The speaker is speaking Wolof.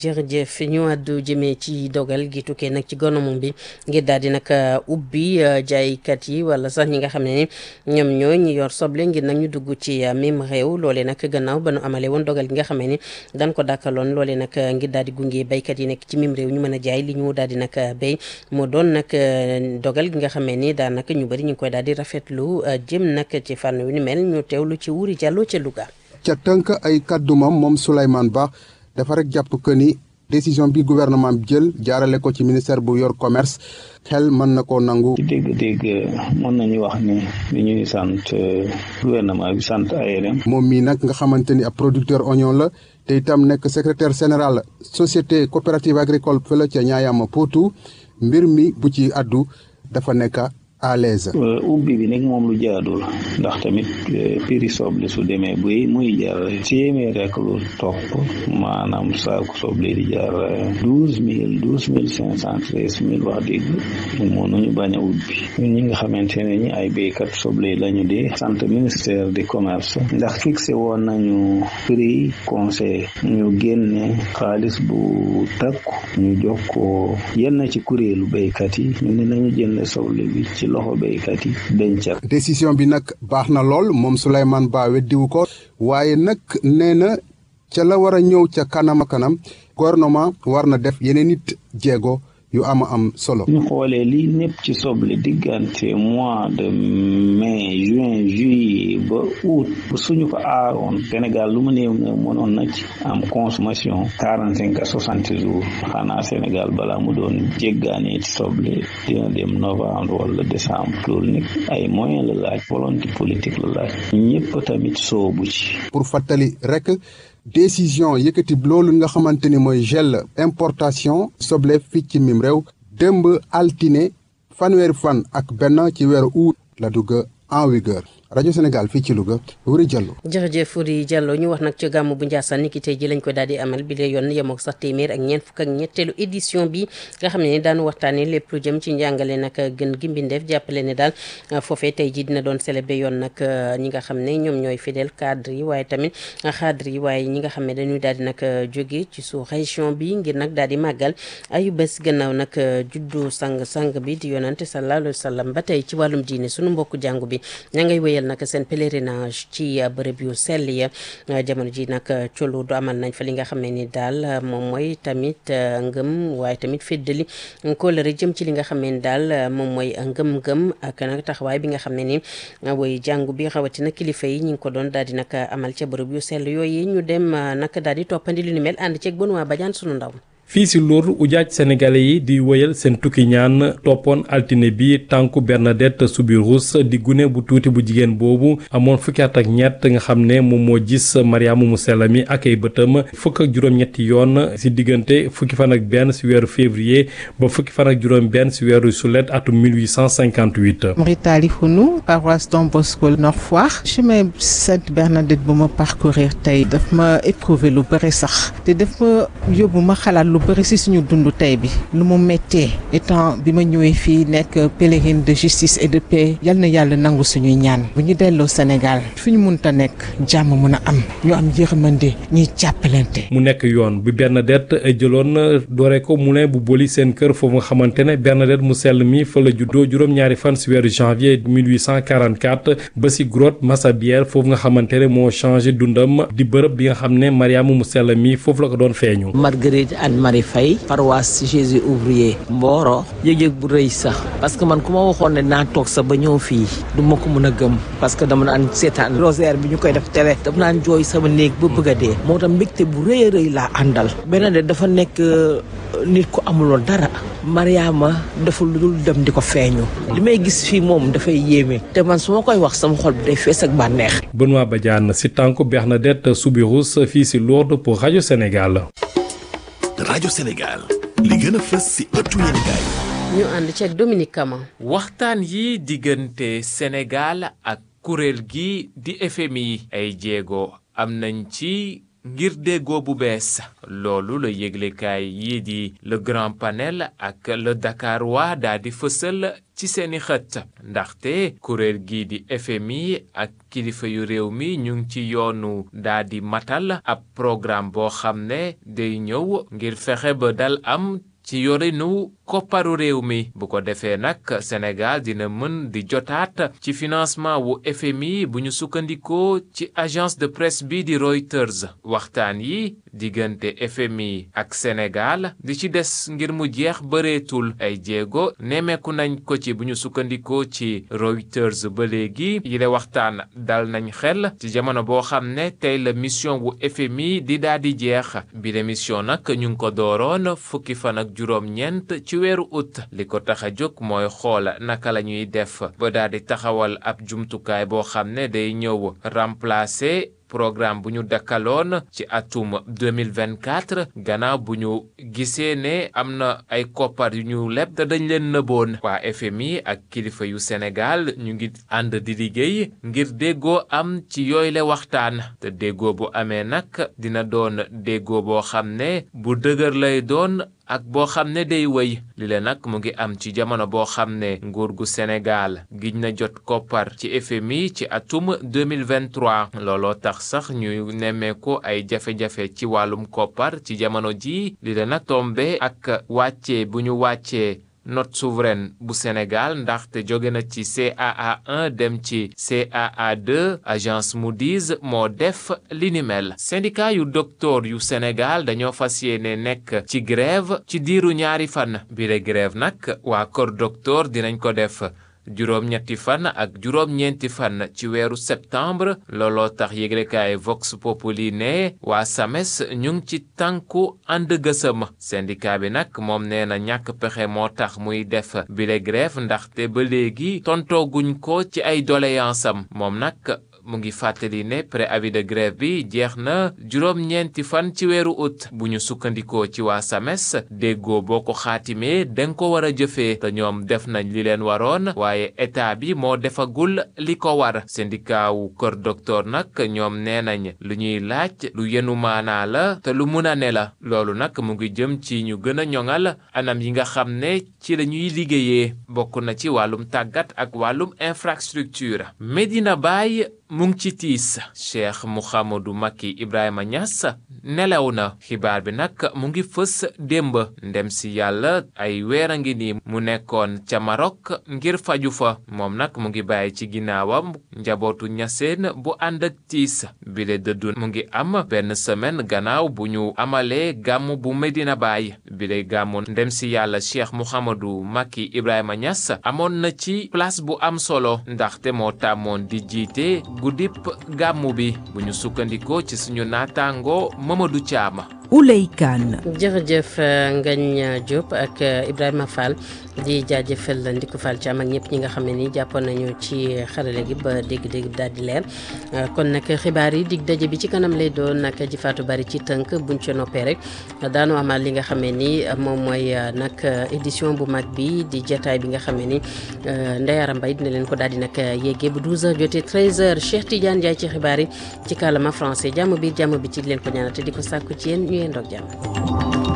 jërëjëf ñu àddu jëmee ci dogal gi tukkee nag ci gouvernement bi ngir daal di nag ubbi jaaykat yi wala sax ñi nga xam ne ni ñoom ñooy ñi yor soble ngir nag ñu dugg ci même réew loolee nag gannaaw ba nu amalee woon dogal gi nga xam ne ni daan ko dàkkaloon loolee nag ngir daal di gunge béykat yi nekk ci même réew ñu mën a jaay li ñu daal di nag béy moo doon nag dogal gi nga xam ne ni daanaka ñu bëri ñu ngi koy daal di rafetlu jëm nag ci fànn wi ni mel ñu teewlu ci Wuri Jàllo ca Louga. ca tënk ay kàddumam moom Souleymane Ba dafa rek jàpp que ni décision bi gouvernement bi jël jaarale ko ci ministère bu yor commerce xel mën na koo nangu. ci dégg-dégg mën nañu wax ni li ñuy sant gouvernement bi sant ARM. moom mii nag nga xamante ni ab producteur oignon la te itam nekk secrétaire général société coopérative agricole fële ca Ñaayama Potou mbir mi bu ci addu dafa nekk à l'aise ubbi bi nag moom lu jaadul ndax tamit prix soble su demee buy muy jar téeméer rek lu topp maanaam saaku soble di jar douze mille douze mille cinq cent treize mille wax dëgg mënuñu bañ a ubbi ñun ñi nga xamante ne ñi ay béykat soble lañu di sant ministère du commerce ndax fixé woon nañu prix conseil ñu génne xaalis bu takku ñu jox ko yenn ci kuréelu béykat yi ñu ne nañu jënd soble bi ci loxo béykat yi dencal décision bi nag baax na lool moom Souleymane Ba weddiwu ko waaye nag nee na ca la war a ñëw ca kanam a kanam gouvernement war na def yeneen nit jéego yu ama am solo ñu xoolee lii népp ci soble diggante mois de mai juin juillet ba août ba suñu ko aaroon Sénégal lu mu néew néew mënoon na ci am consommation quarante cinq à soixante jours xanaa Sénégal balaa mu doon jéggaane ci soble dina dem novembre wala décembre loolu nag ay moyen la laaj volonté politique la laaj ñëpp tamit soobu ci pour fàttali rek décision yëkkati loolu nga xamante ni mooy gel importation soble fii ci mim réew démb altine fanweeri fan ak benn ci weeru août la dugg en vigueur rajo Sénégal fii ci Louga Wuri Diallo. jërëjëf Wuri Diallo ñu wax nag ci gàmmu bu Ndiassane niki tey ji lañ ko daal di amal bi la yoon yemoo sax téeméer ak ñeent fukk ak ñetteelu édition bi nga xam ne daanu waxtaanee lépp lu jëm ci njàngale nag gën gi mbindeef jàppale ne daal foofee tey ji dina doon célébré yoon nag ñi nga xam ne ñoom ñooy fidèle cadre yi waaye tamit cadre yi waaye ñi nga xam ne dañuy daal di nag jóge ci sous région bi ngir nag daal di màggal ayu bés gannaaw nag juddu sang sang bi di yonante sallallahu alayhi wa sallam ba tey ci wàllum diine sunu mbokku jàngu bi ña ngay wéyal nag seen pèlerinage ci bërëb yu sell ya jamono ji nag colu du amal nañ fa li nga xam ne ni daal moom mooy tamit ngëm waaye tamit féddali kóolëre jëm ci li nga xam ne ni daal moom mooy ngëm-ngëm ak nag taxawaay bi nga xam ne ni woy jàngu bi rawatina kilifa yi ñi ngi ko doon daal di nag amal ca bërëb yu sell yooyu ñu dem nag daal di toppandi lu ni mel ànd ceeg Benoît Badiane sunu ndaw fii si Lour ujaaj sénégalais yi di wëyal seen tukki ñaan toppoon altine bi tànku Bernadette Soubirous di gune bu tuuti bu jigéen boobu amoon fukki at ak ñett nga xam ne moom moo gis Mariama mu sell mi ak ay bëtam fukk ak juróom-ñetti yoon si diggante fukki fan ak benn si weeru février ba fukki fan ak juróom benn si weeru sulet atum 1858. Maritali Founou paroisse Don Bosco Nord Foire chemin Sainte Bernadette bu ma parcourir tey daf ma éprouvé lu bëri sax te daf ma yóbbu ma xalaat lu bëri si suñu dund tey bi lu mu méttee étant bi ma ñëwee fii nekk pèlerine de justice et de paix yal na yàlla nangu suñuy ñaan bu ñu delloo Sénégal fi ñu munta nekk jàmm mun a am ñu am yërmande ñuy jàppalante. mu nekk yoon bi Bernadette jëloon doore ko moulin bu boli seen kër foofu nga xamante ne Bernadette mu sell mi fa la juddoo juróom-ñaari fan si weeru janvier 1844 ba si grotte Massabielle foofu nga xamante ne moo changé dundam di bërëb bi nga xam ne Mariama mu sell mi foofu la ko doon feeñu. Marguerite Anne Marie Faye paroisse Jésus ouvrier Mboro yëg-yëg bu rëy sax parce que man ku ma waxoon ne naa toog sax ba ñëw fii du ma ko mën a gëm parce que dama naan seetaan rosaire bi ñu koy def télé dama naan jooy sama néeg ba bëgg a dee moo tax mbégte bu rëy a rëy laa àndal beneen de dafa nekk nit ku amuloon dara Mariama deful lu dul dem di ko feeñu li may gis fii moom dafay yéeme te man su ma koy wax sama xol bi day fees ak bànneex Benoît Badiane si tànku Bernadette Soubirous fii si Lourdes pour rajo Sénégal. rajo Sénégal li gën a fës ci ëttu yéenekaay ñu ànd ceeg Dominique Kama waxtaan yi diggante Sénégal ak kuréel gi di FMI ay jéego am nañ ci ngir déggoo bu bees loolu la yëglekaay yii di le grand panel ak le Dakar waa daa di fësal ci seeni xët ndaxte kuréel gii di FMI ak kilifa yu réew mi ñu ngi ci yoonu daa di matal ab programme boo xam ne day ñëw ngir fexe ba dal am ci yorinu kopparu réew mi bu ko defee nag Sénégal dina mën di jotaat ci financement wu FMI bu ñu sukkandikoo ci agence de presse bi di Reuters waxtaan yi diggante FMI ak Sénégal di ci des ngir mu jeex bëreetul ay jéego nemmeeku nañ ko ci bu ñu sukkandikoo ci Reuters ba léegi yile waxtaan dal nañ xel ci jamono boo xam ne tey la mission wu FMI di daal di jeex bi la mission nag ñu ngi ko dooroon fukki fan ak juróom-ñeent ci weeru ut li ko tax a jóg mooy xool naka la ñuy def ba daal di taxawal ab jumtukaay boo xam ne day ñëw remplacer programme bu ñu dakkaloon ci atum 2024 gannaaw bu ñu gisee ne am na ay koppar yu ñu leb te dañ leen nëboon waa FMI ak kilifa yu Sénégal ñu ngi ànd di liggéey ngir déggoo am ci yooyu le waxtaan te déggoo bu amee nag dina doon déggoo boo xam ne bu dëgër lay doon ak boo xam ne day wëy li la nag mu ngi am ci jamono boo xam ne nguur gu Sénégal giñ na jot koppar ci FMI ci atum 2023 looloo tax sax ñu nemmeeku ay jafe-jafe ci wàllum koppar ci jamono ji li la nag tombe ak wàccee bu ñu wàccee note souveraine bu Sénégal ndaxte jóge na ci CAA 1 dem ci CAA 2 agence Moody's moo def li ni mel syndicat yu docteur yu Sénégal dañoo fas yéene nekk ci grève ci diiru ñaari fan bile grève nag waa kër docteur dinañ ko def juróom-ñetti fan ak juróom-ñeenti fan ci weeru septembre looloo tax yëglekaay Vox Populi ne waa SAMES ñu ngi ci tànku ànd gësëm syndicat bi nag moom nee na ñàkk pexe moo tax muy def bile grève ndaxte ba léegi tontooguñ ko ci ay doléance am moom nag mu ngi fàttali ne préavis de grève bi jeex na juróom-ñeenti fan ci weeru août bu ñu sukkandikoo ci waa SAMES déggoo boo ko xaatimee danga ko war a jëfee te ñoom def nañ li leen waroon waaye état bi moo defagul li ko war syndicat wu kër docteur nag ñoom nee nañ lu ñuy laaj lu yenu maanaa la te lu mun a ne la loolu nag mu ngi jëm ci ñu gën a ñoŋal anam yi nga xam ne ci la ñuy liggéeyee bokk na ci wàllum tàggat ak wàllum infrastructure Medina Baye mu ngi ci tiis Cheikh Mouhamadou Macky Ibrahima Niass nelaw na xibaar bi nag mu ngi fës démb ndem si yàlla ay weer a ngi nii mu nekkoon ca Maroc ngir faju fa moom nag mu ngi bàyyi ci ginnaawam njabootu ñaseen bu ànd ak tiis bile dëddu mu ngi am benn semaine gannaaw bu ñu amalee gàmm bu Medina Baye bile gàmmu ndem si yàlla Cheikh Mouhamadou Macky Ibrahima Niass amoon na ci place bu am solo ndaxte moo tàmmoon di jiite guddip gàmmu bi bu ñu sukkandikoo ci suñu naataango Mamadou Thiam. Ouley Kane. jërëjëf Ngagne Diop ak Ibrahima Fall di jaajëfal Ndiku Fall Thiam ak ñëpp ñi nga xam ne ni jàppoon nañu ci xarale gi ba dégg-dégg daal di leer kon nag xibaar yi dig daje bi ci kanam lay doon nag ji faatu bari ci tënk buñ ca noppee rek daanu amal li nga xam ne ni moom mooy nag édition bu mag bi di jataay bi nga xam ne ni Ndeyara Mbaye dina leen ko daal di nag yéegee bu 12h jotee 13h Cheikh Tidiane Ndiaye ci xibaar yi ci kàllaama français jàmm biir jàmm bi ci leen ko ñaanal te di ko sàkku ci yéen ñu yéen doog jàmm